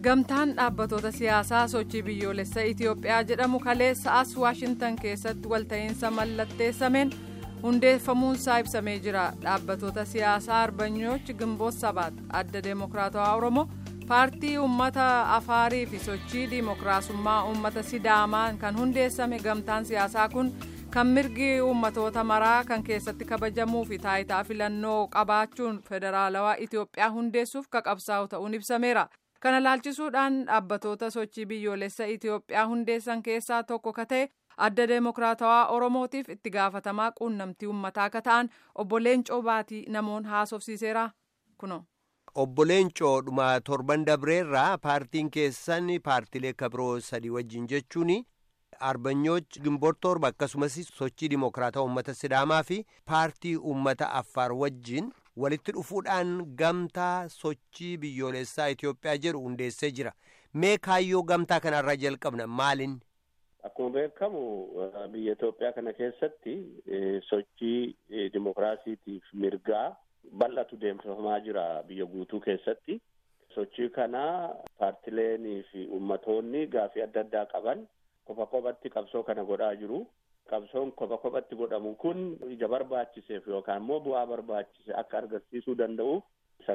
gamtaan dhaabbatoota siyaasaa sochii biyyoolessa itiyoophiyaa jedhamu kaleessa as waashintan keessatti walta'iinsa mallatteessameen hundeeffamuunsaa ibsamee jira dhaabbatoota siyaasaa arbanyoochi gimboot sabaat adda deemokiraatawaa oromoo paartii uummata afaarii fi sochii diimokiraasummaa uummata sidaamaan kan hundeessame gamtaan siyaasaa kun kan mirgi uummatoota maraa kan keessatti kabajamuu fi taayitaa filannoo qabaachuun federaalawaa itiyoophiyaa hundeessuuf kaqabsaa'u ta'uun ibsameera. kana laalchisuudhaan dhaabbatoota sochii biyyoolessa itiyoophiyaa hundeessan keessaa tokko ka ta'e adda deemokiraatawaa oromootiif itti gaafatamaa quunnamtii uummataa ka ta'an obbo Leencoo Baatii namoon haasofsiiseera kuno. obbo Leencoo dhuma torban dabreerraa paartiin keessan paartilee kabiroo sadii wajjin jechuun arbanyooch gimboot torba akkasumas sochii dimokiraatawaa uummata sidaamaa fi paartii uummata affaar wajjin. walitti dhufuudhaan gamtaa sochii biyyoolessaa Itoophiyaa jedhu hundeessee jira. Mee kaayyoo gamtaa kanarraa jalqabna maalin? Akkuma beekamu biyya Itoophiyaa kana keessatti sochii dimokiraasiitiif mirgaa bal'atu deemsifamaa jira biyya guutuu keessatti. Sochii kana paartileenii fi ummatoonni gaafii adda addaa qaban kopha kophatti qabsoo kana godhaa jiru. qabsoon kopha kophatti godhamu kun ija barbaachiseef yookaan immoo bu'aa barbaachise akka argisiisuu danda'uuf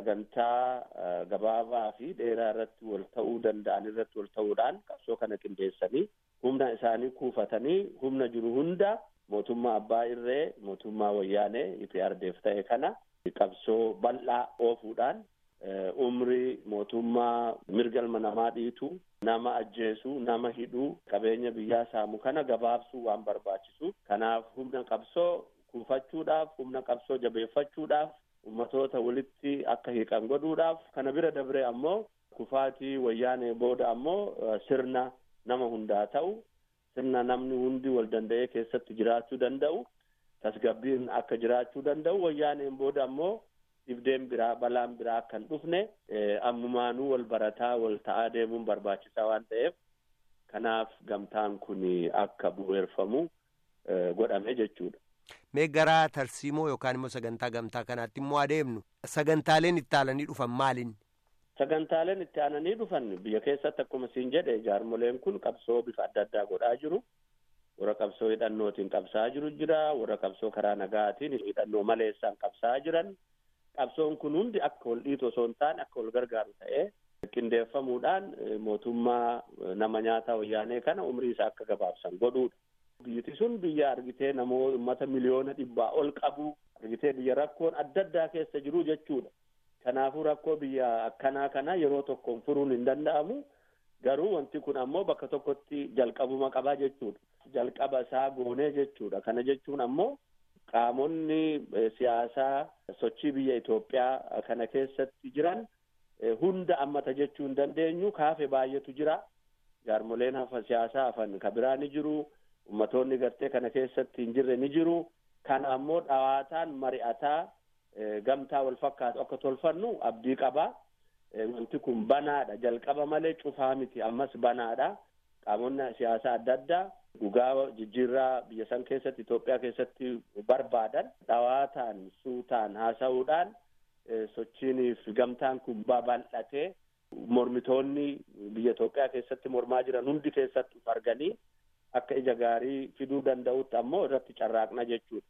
sagantaa gabaabaa fi dheeraa irratti wal ta'uu danda'an irratti wal ta'uudhaan qabsoo kana qindeessanii humna isaanii kuufatanii humna jiru hunda mootummaa abbaa irree mootummaa wayyaanee IPRDF ta'e kana qabsoo bal'aa oofuudhaan umrii mootummaa mirga ilma namaa dhiitu nama ajjeesuu nama hidhuu qabeenya biyyaa saamu kana gabaabsuu waan barbaachisu kanaaf humna qabsoo kuufachuudhaaf humna qabsoo jabeeffachuudhaaf ummatoota walitti akka hiiqan godhuudhaaf kana bira dabree ammoo kufaatii wayyaanee booda ammoo sirna nama hundaa ta'u sirna namni hundi wal danda'ee keessatti jiraachuu danda'u tasgabbiin akka jiraachuu danda'u wayyaaneen booda ammoo dhibdeen biraa balaan biraa akka hin dhufne ammumaanuu wal barataa wal ta'aa deemuun barbaachisaa waan ta'eef kanaaf gamtaan kun akka bu'eerfamu godhame jechuudha. Mee gara tarsiimoo yookaan immoo sagantaa gamtaa kanaatti immoo adeemnu sagantaaleen itti aananii dhufan maalin? Sagantaaleen itti aananii dhufan biyya keessatti akkuma siin jedhe jaarmoleen kun qabsoo bifa adda addaa godhaa jiru. warra qabsoo hidhannootiin qabsaa jiru jira warra qabsoo karaa nagaatiin hidhannoo maleessaan qabsaa jiran qabsoon kun hundi akka wal dhiitu osoo hin taane akka wal gargaaru ta'ee qindeeffamuudhaan mootummaa nama nyaataa wayyaanee kana umrii isaa akka gabaabsan godhuudha. Biyyiti sun biyya argitee namoota uummata miliyoona dhibbaa ol qabu argitee biyya rakkoon adda addaa keessa jiru jechuudha. Kanaafuu rakkoo biyya akkanaa kana yeroo tokkoon furuun hin danda'amu. Garuu wanti kun ammoo bakka tokkotti jalqabuma qabaa jechuudha. Jalqaba isaa goonee jechuudha. Kana jechuun ammoo qaamonni siyaasaa sochii biyya Itoophiyaa kana keessatti jiran hunda ammata jechuu hin dandeenyu kaafe baay'eetu jira. Jaarmoleen hafa siyaasaa hafan ka biraa ni jiru. Ummatoonni gartee kana keessatti hin jirre ni jiru. Kana ammoo dhawaataan mari'ataa gamtaa wal fakkaatu akka tolfannu abdii qabaa. Wanti kun banaadha jalqaba malee cufaa miti ammas banaadha. Qaamonni siyaasaa adda addaa dhugaa jijjiirraa biyya san keessatti Itoophiyaa keessatti barbaadan dhawaataan suutaan haasa'uudhaan sochiiniif gamtaan kun babal'atee mormitoonni biyya Itoophiyaa keessatti mormaa jiran hundi keessatti arganii akka ija gaarii fiduu danda'utti ammoo irratti carraaqna jechuudha.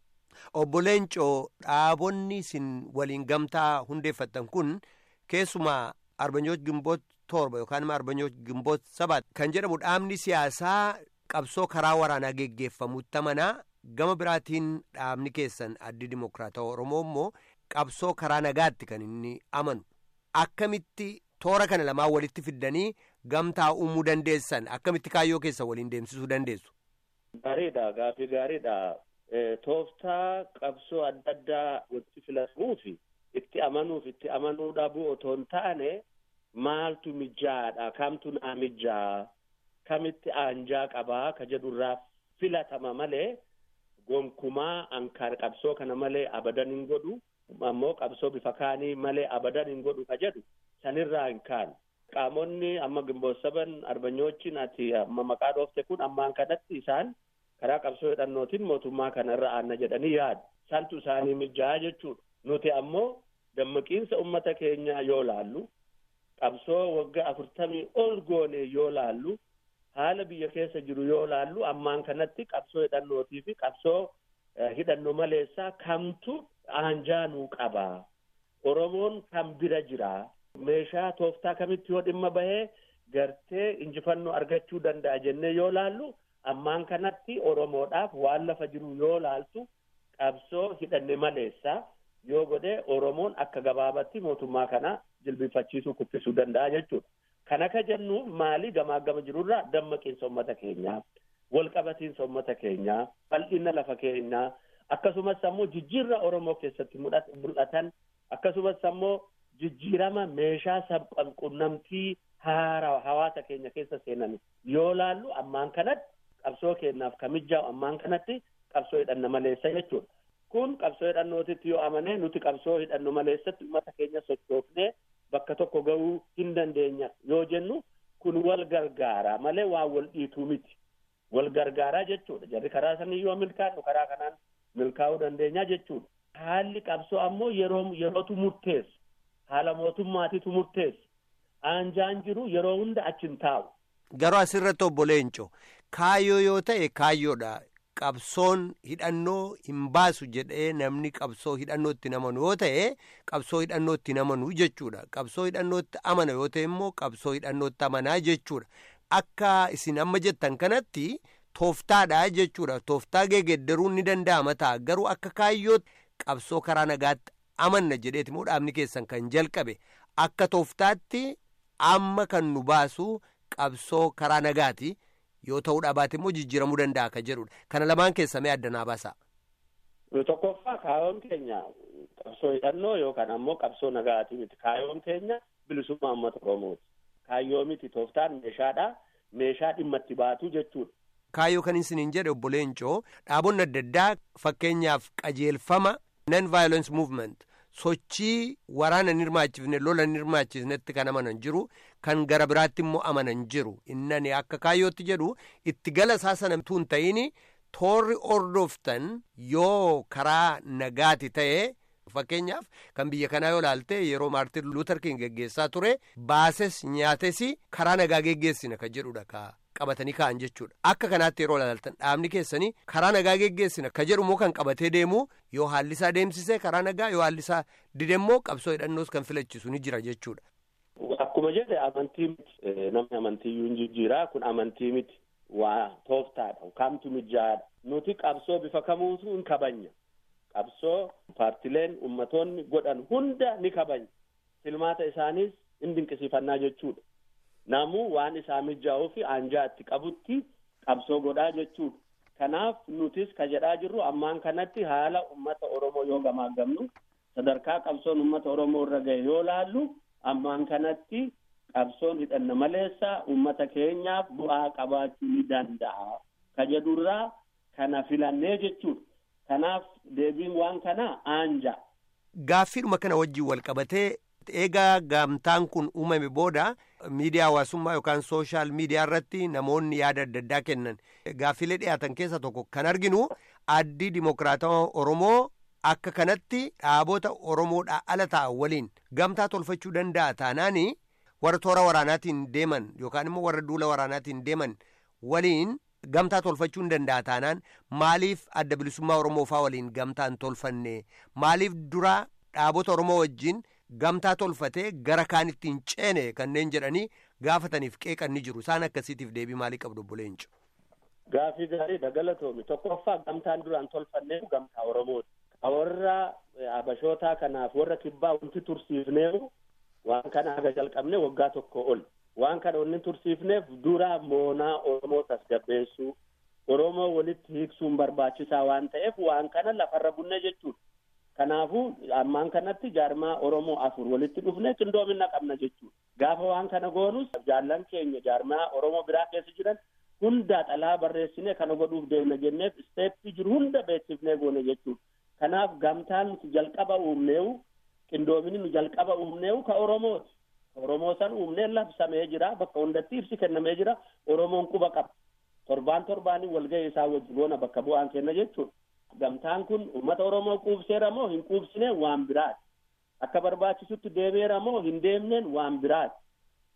Obbo Leencoo dhaabonni isin waliin gamtaa hundeeffattan kun keessumaa arbanyoot gimboot torba yookaan immoo arbanyoot gimboot sabat kan jedhamu dhaabni siyaasaa qabsoo karaa waraanaa geggeeffamutti amanaa gama biraatiin dhaabni keessan addi dimokiraatawaa oromoo immoo qabsoo karaa nagaatti kan inni amanu akkamitti toora kana lamaan walitti fiddanii gamtaa uumuu dandeessan akkamitti kaayyoo keessa waliin deemsisuu dandeessu. Gaariidha gaafii gaariidha. Tooftaa qabsoo adda addaa walitti filachuufi itti amanuuf itti amanuu dhabuu otoo hin taane maaltu mijaadha kamtu naa mijaa kamitti aanjaa qabaa ka jedhurraa filatama malee gonkumaa ankaan qabsoo kana malee abadan hin godhu ammoo qabsoo bifa kaanii malee abadan hin godhu ka jedhu sanirraa hin kaanu. Qaamonni amma gimboot saban arbanyoochiin ati amma maqaa dhoofte kun ammaan kanatti isaan karaa qabsoo hidhannootiin mootummaa kanarra aanna jedhanii yaadu. Santu isaanii mijaa jechuudha. Nuti ammoo dammaqiinsa ummata keenyaa yoo laallu qabsoo waggaa afurtamii ol goone yoo laallu haala biyya keessa jiru yoo laallu ammaan kanatti qabsoo hidhannootii fi qabsoo hidhannoo maleessaa kamtu aanjaanuu qabaa oromoon kan bira jira meeshaa tooftaa kamitti yoo dhimma bahee gartee injifannoo argachuu danda'a jennee yoo laallu ammaan kanatti oromoodhaaf waan lafa jiru yoo laaltu qabsoo hidhanne maleessaa yoo godhe oromoon akka gabaabatti mootummaa kana jilbifachiisuu kuffisuu danda'a jechuudha. Kan akka jennuuf maali gamaa gama jirurraa dammaqiinsa uummata keenyaa, walqabatiinsa uummata keenyaa, bal'ina lafa keenyaa, akkasumas ammoo jijjiirra Oromoo keessatti mul'atan, akkasumas ammoo jijjiirama meeshaa sabqunnamtii haaraa hawaasa keenya keessa seenan yoo laallu ammaan kanatti qabsoo keenyaaf kamijjaa'u ammaan kanatti qabsoo hidhanna maleessa jechuudha. Kun qabsoo hidhannootitti yoo amane nuti qabsoo hidhanno maleessatti uummata keenya sochoofnee bakka tokko ga'uu hin dandeenya yoo jennu kun wal gargaara malee waan wal dhiituu miti. Wal gargaaraa jechuudha. Jarri karaa sanii yoo milkaa'u karaa kanaan milkaa'uu dandeenya jechuudha. Haalli qabsoo ammoo yeroo yerootu murteessa. Haala mootummaatitu murteessa. Aanjaan jiru yeroo hunda achi taa'u. Garuu asirratti obbo Leenco kaayyoo yoo ta'e kaayyoodha. Qabsoon hidhannoo hin baasu jedhee namni qabsoo hidhannootti namanu yoo ta'e qabsoo hidhannootti namanu jechuudha. Qabsoo hidhannootti amana yoo ta'e immoo qabsoo hidhannootti amanaa jechuudha. Akka isin amma jettan kanatti tooftaadha jechuudha. Tooftaa geeddaruun ni danda'ama ta'a. Garuu akka kaayyootti qabsoo karaa nagaatti amanna jedheeti immoo dhaabni keessan kan jalqabe akka tooftaatti amma kan nu baasu qabsoo karaa nagaati. yoo ta'uudha baate immoo jijjiiramuu danda'a akka jedhudha kana lamaan keessa mee addanaa baasa. tokkoffaa kaayoon keenya qabsoo hidhannoo yookaan ammoo qabsoo nagaati miti kaayoon keenya bilisummaa uummata oromooti kaayyoo miti tooftaan meeshaadha meeshaa dhimma itti baatu jechuudha. Kaayyoo kan isiniin jedhe obbo Leencoo dhaabonni adda addaa fakkeenyaaf qajeelfama non violence movement sochii waraana hin hirmaachifne lola hin hirmaachifnetti kan amanan jiru kan gara biraatti immoo amanan jiru innani akka kaayyootti jedhu itti gala isaa sana tun ta'in toorri ordoftan yoo karaa nagaati ta'e fakkeenyaaf kan biyya kanaa yoo laalte yeroo maartin luuter king geggeessaa ture baases nyaates karaa nagaa geggeessina kan jedhudha ka qabatanii ka'an jechuudha akka kanaatti yeroo laaltan dhaabni keessanii karaa nagaa geggeessina ka jedhu immoo kan qabatee deemu yoo haalli isaa deemsisee karaa nagaa yoo haalli isaa didemmoo qabsoo hidhannoos kan filachiisu ni jira jechuudha. Akkuma jedhe amantii miti namni amantiiyyuu hin jijjiiraa kun amantii miti waa tooftaadha kamtu mijaa'aadha nuti qabsoo bifa kamuutu hin kabanya qabsoo paartileen ummatoonni godhan hunda ni kabanya filmaata isaaniis hin dinqisiifannaa jechuudha. namuu waan isaa mijaa'uu fi aanjaa itti qabutti qabsoo godhaa jechuudha. Kanaaf nutis ka jedhaa jirru ammaan kanatti haala ummata Oromoo yoo gamaagamnu sadarkaa qabsoon ummata Oromoo irra gahe yoo laallu ammaan kanatti qabsoon hidhanna maleessa ummata keenyaaf bu'aa qabaachuu ni danda'a. Ka jedhurraa kana filannee jechuudha. Kanaaf deebiin waan kanaa aanja. Gaaffiidhuma kana wajjin wal qabatee eegaa gamtaan kun uumame booda miidiyaa hawaasummaa yookaan sooshaal miidiyaa irratti namoonni yaada adda addaa kennan gaaffilee dhiyaatan keessa tokko kan arginu addii dimokiraatawaa oromoo akka kanatti dhaabota oromoodhaa ala ta'an waliin gamtaa tolfachuu danda'a taanaani warra toora waraanaatiin deeman yookaan immoo warra duula waraanaatiin deeman waliin gamtaa tolfachuu hin danda'a taanaan maaliif adda bilisummaa oromoo faa waliin gamtaa hin tolfanne maaliif dura dhaabota oromoo wajjin gamtaa tolfatee gara kaanitti hin ceene kanneen jedhanii gaafataniif qeeqan ni jiru isaan akkasiitiif deebii maalii qabdu obbo Leenco. Gaafii gaarii dagalatoomii tokkoffaa gamtaan duraan tolfanneef gamtaa Oromooti. Warra abashootaa kanaaf warra kibbaa wanti tursiifneef waan kana haga jalqabne waggaa tokko ol. Waan kana wanni tursiifneef dura moonaa Oromoo tasgabbeessuu Oromoo walitti hiiksuun barbaachisaa waan ta'eef waan kana lafarra bunne jechuudha. Kanaafuu ammaan kanatti jaarmaa Oromoo afur walitti dhufne qindoomina qabna jechuudha. Gaafa waan kana goonus jaallan keenya jaarmaa Oromoo biraa keessa jiran hunda xalaa barreessine kana godhuuf deemna jenneef isteeppii jiru hunda beeksifnee goone jechuudha. Kanaaf gamtaan nuti jalqaba uumneewu qindoomini nu jalqaba uumneewu ka Oromooti. Oromoo san uumnee labsamee jira bakka hundatti ibsi kennamee jira Oromoon quba qaba. Torbaan torbaanii walgahii isaa wajji goona bakka bu'aan kenna jechuudha. Gamtaan kun uummata Oromoo quubseera moo hin quubsine waan biraati. Akka barbaachisutti deemeera moo hin deemneen waan biraati.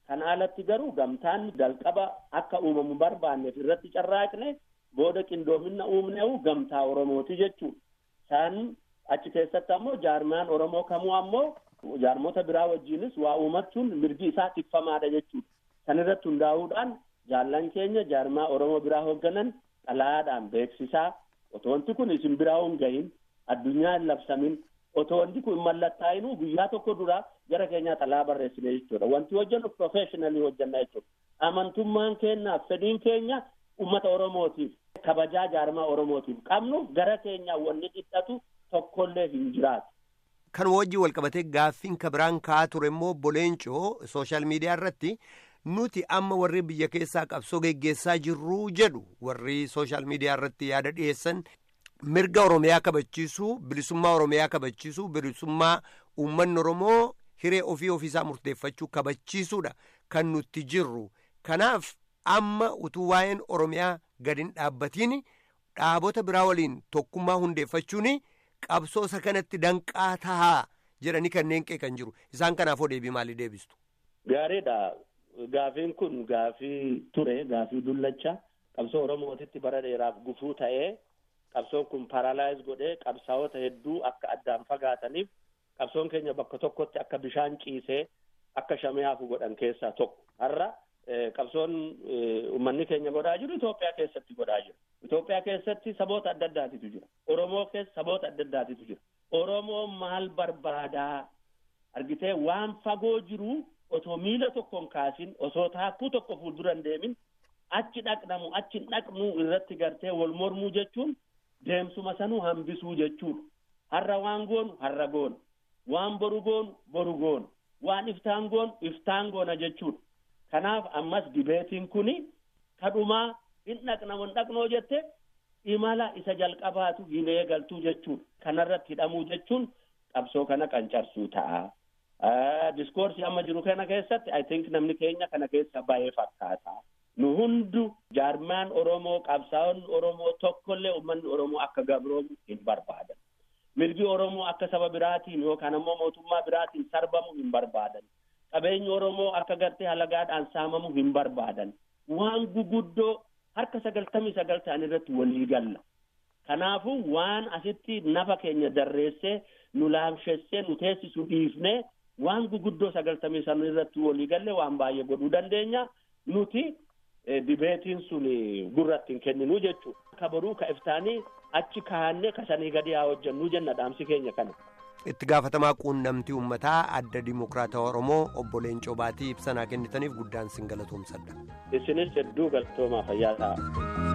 Kana alatti garuu gamtaan jalqaba akka uumamu barbaanneef irratti carraaqne booda qindoomina uumneewu gamtaa Oromooti jechuudha. Isaan achi keessatti ammoo jaarmaan Oromoo kamuu ammoo jaarmota biraa wajjinis waa uumachuun mirgi isaa tikfamaadha jechuudha. San irratti hundaa'uudhaan jaallan keenya jaarmaa Oromoo biraa hoogganan xalayaadhaan beeksisaa otoo wanti kun isin biraa hin gahin addunyaa hin labsamin otoo wanti kun mallattaa'inuu guyyaa tokko dura gara keenyaa xalayaa barreessine jechuudha. Wanti hojjennu professionally hojjenna jechuudha. Amantummaan keenyaaf fedhiin keenya uummata Oromootiif kabajaa jaarmaa Oromootiif qabnuuf gara keenyaa wanni dhidhatu tokkollee hin jiraatu. Kan wajjin walqabatee gaaffiin kabiraan ka'aa ture immoo boleencoo sooshaal miidiyaa irratti nuti amma warri biyya keessaa qabsoo geggeessaa jirru jedhu warri sooshaal miidiyaa irratti yaada dhiyeessan mirga Oromiyaa kabachiisuu bilisummaa Oromiyaa kabachiisuu bilisummaa uummanni Oromoo hiree ofii ofiisaa murteeffachuu kabachiisuudha kan nuti jirru kanaaf amma utuu waa'een Oromiyaa gadi hin dhaabbatiin dhaabota biraa waliin tokkummaa hundeeffachuuni. qabsoo isa kanatti danqaa tahaa jedhanii kanneen qeeqan jiru isaan kanaafoo deebii maalii deebistu. Gaariidha. Gaafiin kun gaafii ture gaafii dullacha qabsoo Oromootitti bara dheeraaf gufuu ta'ee qabsoon kun paralaayiz godhee qabsaa'ota hedduu akka addaan fagaataniif qabsoon keenya bakka tokkotti akka bishaan ciisee akka shamee hafu godhan keessaa tokko har'a qabsoon uummanni keenya godhaa jiru Itoophiyaa keessatti godhaa jiru. Itoophiyaa keessatti saboota adda addaatitu jira. Oromoo keessa saboota adda addaatitu jira. Oromoo maal barbaadaa argitee waan fagoo jiru otoo miila tokkoon kaasin osoo taakkuu tokko fuuldura hin deemin achi dhaqnamu achi hin dhaqnu irratti gartee wal mormuu jechuun deemsuma sanuu hambisuu jechuudha. Har'a waan goonu har'a goona. Waan boru goonu boru goona. Waan iftaan goonu iftaan goona jechuudha. Kanaaf ammas dibeetiin kuni kadhumaa hin dhaqnamu hin dhaqnoo jette imala isa jalqabaatu hin eegaltuu jechuudha. Kanarratti hidhamuu jechuun qabsoo kana qancarsuu ta'a. Diskoorsii amma jiru kana keessatti I think namni keenya kana keessa baay'ee fakkaata. Nu hundu jaarmaan Oromoo qabsaa'onni Oromoo tokkollee uummanni Oromoo akka gabroomu hin barbaadan. Mirgi Oromoo akka saba biraatiin yookaan ammoo mootummaa biraatiin sarbamu hin barbaadan. Qabeenyi Oromoo akka gartee halagaadhaan saamamu hin barbaadan. Waan guguddoo harka sagaltamii sagal ta'an irratti walii galla. Kanaafuu waan asitti nafa keenya darreessee nu laamshessee nu teessisu dhiifnee waan guguddoo sagaltamii san irratti walii galle waan baay'ee godhuu dandeenya. Nuti dibeetiin sun gurratti hin kenninu jechuudha. Ka boruu ka iftaanii achi kaa'annee kasanii gadi haa hojjennu jenna dhaamsi keenya kana. itti gaafatamaa quunnamtii uummataa adda dimokiraatawaa oromoo obbo Leencoo Baatii ibsanaa kennitaniif guddaan sin galatoomsadha. Isinis hedduu galatoomaa fayyaa ta'a.